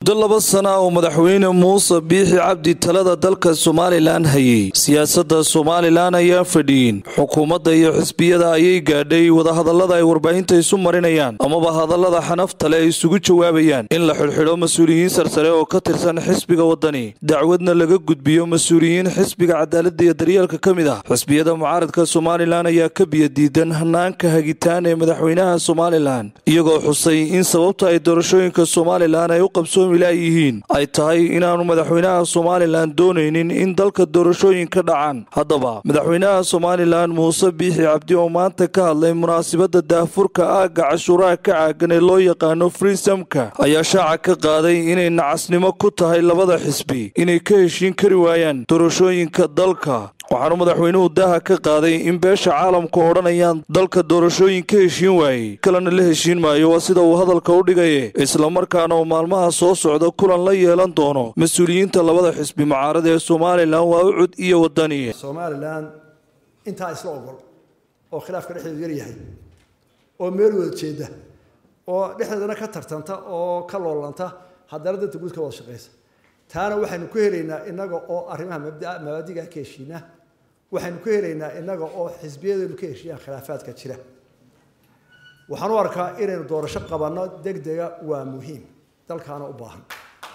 muddo laba sana oo madaxweyne muuse biixi cabdi talada dalka somalilan hayay siyaasadda somalilan ayaan fadhiyin xukuumadda iyo xisbiyada ayay gaadhay wadahadallada ay warbaahinta isu marinayaan amaba hadallada xanaftale ay isugu jawaabayaan in la xidhxidho mas-uuliyiin sarsare oo ka tirsan xisbiga waddani dacwadna laga gudbiyo mas-uuliyiin xisbiga cadaaladda iyo daryeelka ka mid ah xisbiyada mucaaradka somalilan ayaa ka biyadiidan hanaanka hagitaan ee madaxweynaha somalilan iyagoo xusay in sababta ay doorashooyinka somalilan ay u qabsoomi laayihiin ay tahay inaanu madaxweynaha somalilan doonaynin in dalka doorashooyin ka dhacaan haddaba madaxweynaha somalilan muuse biixi cabdi oo maanta ka hadlay munaasabadda daafurka aagga cashuuraha ka caagan ee loo yaqaano friisamka ayaa shaaca ka qaaday inay nacasnimo ku tahay labada xisbi inay ka heshiin kari waayaan doorashooyinka dalka waxaanu madaxweynuhu daaha ka qaaday in beesha caalamku odhanayaan dalka doorashooyin ka heshiin waayey kalena la heshiin maayo waa sida uu hadalka u dhigaye islamarkaana uu maalmaha soo socda kulan la yeelan doono mas-uuliyiinta labada xisbi mucaarada ee somalilan waa ucud iyo wadani somalilan intaa isla ogol oo khilaafka dhexdeedu yar yahay oo meel wada jeeda oo dhexdeedana ka tartanta oo ka loolanta haddana danta guud ka wada shaqaysa taana waxaynu ku helaynaa inaga oo arrimaha mabaadiga ka heshiina waxaynu ku helaynaa inaga oo xisbiyadeenu ka heshiiyaan khilaafaadka jira waxaan u arkaa inaynu doorasho qabanno deg dega waa muhiim dalkaana u baahan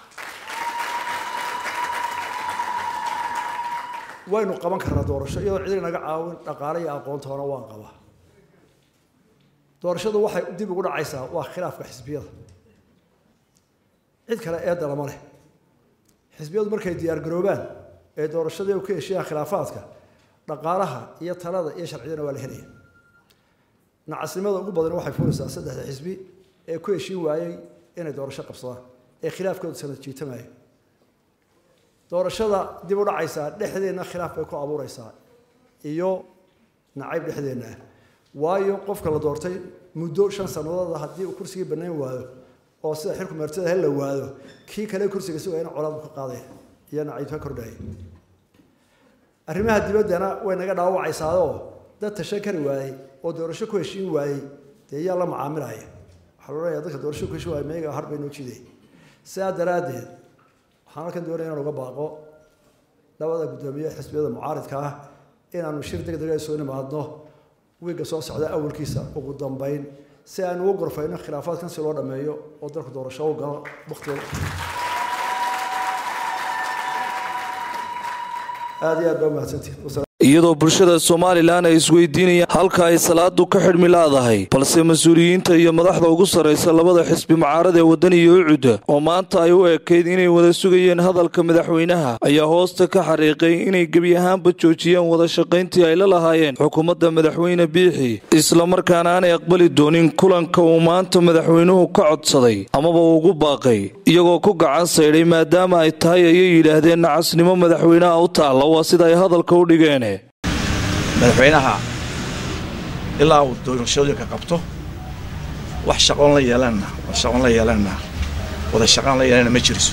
waynu qaban karnaa doorasho iyadoo cid inaga caawin dhaqaale iyo aqoontoona waan qabaa doorashadu waxay dib ugu dhacaysaa waa khilaafka xisbiyada cid kale eedda lama leh xisbiyadu markay diyaar garoobaan ee doorashadii u ka heshiiyaan khilaafaadka dhaqaalaha iyo talada iyo sharciyadana waa la helaya nacasnimada ugu badan waxay fulaysaa saddexda xisbi ee ku heshiin waayey inay doorasho qabsadaan ee khilaafkooda sanad jiitamaya doorashada dib u dhacaysaa dhexdeenna khilaaf bay ku abuureysaa iyo nacayb dhexdeenna ah waayo qofka la doortay muddo shan sanadooda haddii uu kursigii banayn waayo oo sida xilku meertada hel la waado kii kale kursiga sugayna colaad ka qaadaya iyo naciib ka kordhaya arrimaha dibaddana way naga dhaawacaysaadoo dad tashan kari waayey oo doorasho ku heshiin waayey dee yaa la macaamilaya waxaa la odhanaya dadka doorasho ku heshiin waayey meyaga har bay noo jiday sidaa daraaddeed waxaan halkan doonaya inaan uga baaqo labada guddoomiye xisbiyada mucaaridka ah inaanu shir deg dega soo nimaadno wiigga soo socda awalkiisa ugu dambeyn si aan ugu gorfayno khilaafaadkan si loo dhameeyo oo dalku doorasho u galo waktiga aada iyo aad baa umahadsantihin iyadoo bulshada somalilan ay isweydiinayaan halka ay salaadu ka xidhmi laadahay balse mas-uuliyiinta iyo madaxda ugu sarraysa labada xisbi mucaarada ee waddan iyo ucudda oo maanta ay u ekayd inay wada sugayeen hadalka madaxweynaha ayaa hoosta ka xariiqay inay gebi ahaanba joojiyeen wada shaqayntii ay la lahaayeen xukuumadda madaxweyne biixi islamarkaana aanay aqbali doonin kulanka uu maanta madaxweynuhu ka codsaday amaba ugu baaqay iyagoo ku gacan saydhay maadaama ay tahay ayay yidhaahdeen nacasnimo madaxweynaha u taalla waa sida ay hadalka u dhigeen madaxweynaha ilaa uu doorashooyinka qabto wax shaqoon la yeelanna shaqoon la yeelanna wada shaqaan la yeelanna ma jiriso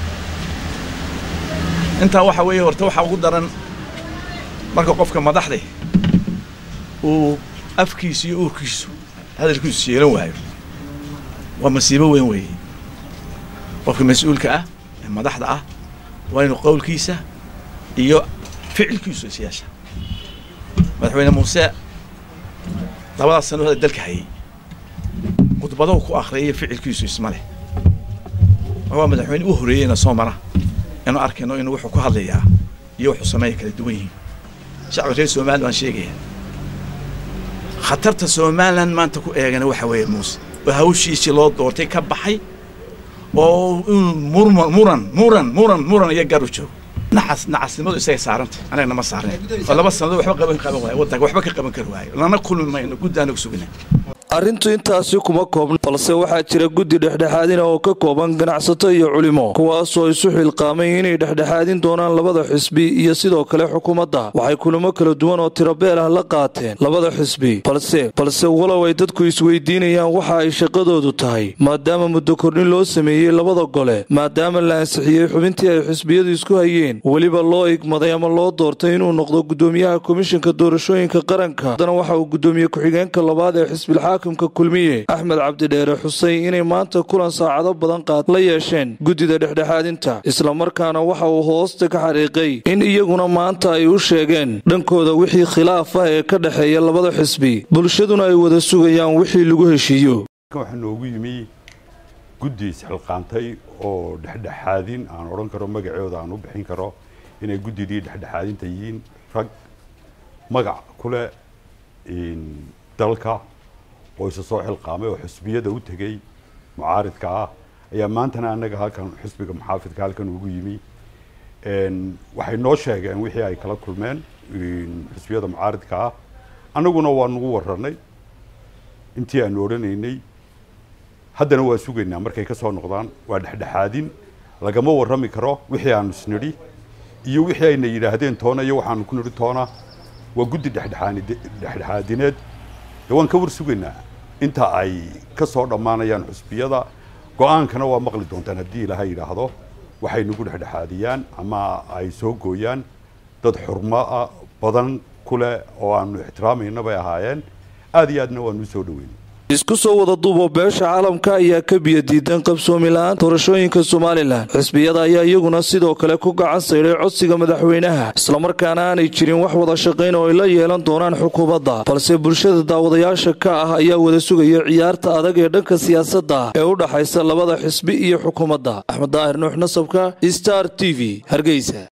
intaa waxa weeye horta waxaa ugu daran marka qofka madaxde uu afkiisu iyo uurkiisu hadalkiisu yeelan waayo waa masiibo weyn weeye qofka mas-uulka ah ee madaxda ah waa inuu qowlkiisa iyo ficilkiisu is yeesha madaxweyne muuse labadaas sano hada dalka hayay khudbadahu ku akhriyay ficilkiisu isma leh waa madaxweyne u horeeyeyna soo mara inuu arkayno inuu wuxuu ku hadlayaa iyo wuxuu sameeya kala duwan yihiin shacbi reer somalilan waan sheegaya khatarta somalilan maanta ku eegana waxa weeye muuse oo hawshiisii loo doortay ka baxay oo inuu murman muran muran muran muran iyo garu joogo nacas nacasnimadu isagay saaranta anagana ma saarnayn oo laba sannadood waxba qaban qaban waayo waddanka waxba ka qaban kari waayo lana kulmi mayno guddaanagu sugina arrintu intaasi kuma koobna balse waxaa jira guddi dhexdhexaadina oo ka kooban ganacsato iyo culimo kuwaasoo isu xilqaamay inay dhexdhexaadin doonaan labada xisbi iyo sidoo kale xukuumadda waxay kulamo kala duwan oo tirabeel ah la qaateen labada xisbi balse balse walow ay dadku isweydiinayaan waxa ay shaqadoodu tahay maadaama muddo kordhin loo sameeyey labada gole maadaama la ansixiyey xubintii ay xisbiyadu isku hayeen weliba loo igmaday ama loo doortay inuu noqdo guddoomiyaha komishanka doorashooyinka qaranka haddana waxa uu guddoomiye ku-xigeenka labaad ee xisbilxaak xaakimka kulmiye axmed cabdidheere xuseyn inay maanta kulan saacado badan qaad la yeesheen guddida dhexdhexaadinta islamarkaana waxa uu hoosta ka xariiqay in iyaguna maanta ay u sheegeen dhankooda wixii khilaaf ah ee ka dhexeeya labada xisbi bulshaduna ay wada sugayaan wixii lagu heshiiyo waxaa noogu yimi guddi isxilqaantay oo dhexdhexaadin aan odhan karo magacooda aan u bixin karo inay guddidii dhexdhexaadinta yihiin rag magac ku leh dalka oo isa soo xilqaamay oo xisbiyada u tegey mucaaridka ah ayaa maantana annaga halkan xisbiga muxaafidka halkan ugu yimi waxay noo sheegeen wixii ay kala kulmeen xisbiyada mucaaridka ah annaguna waa nagu warranay intii aanu odhanaynay haddana waa sugaynaa markay ka soo noqdaan waa dhexdhexaadin lagama warrami karo wixii aanu isnidhi iyo wixii ayna yidhaahdeen toona iyo waxaanu ku nidhi toona waa guddi dhexdhexaadineed dee waan ka war sugaynaa inta ay ka soo dhammaanayaan xusbiyada go-aankana waa maqli doontaan haddii ilaahay yidhaahdo waxay nagu dhexdhexaadiyaan ama ay soo gooyaan dad xurmoa badan ku leh oo aanu ixtiraamayna bay ahaayeen aad iyo aadna waanu usoo dhaweyn isku soo wada duubo beesha caalamka ayaa ka biyo diidan qabsoomi la-aan doorashooyinka somalilan xisbiyada ayaa iyaguna sidoo kale ku gacan sayday codsiga madaxweynaha islamarkaana aanay jirin wax wada shaqayn oo ay la yeelan doonaan xukuumadda balse bulshada daawadayaasha ka ah ayaa wada sugaya ciyaarta adag ee dhanka siyaasadda ee u dhaxaysa labada xisbi iyo xukuumadda axmed daahir nuux nasabka star t v hargeysa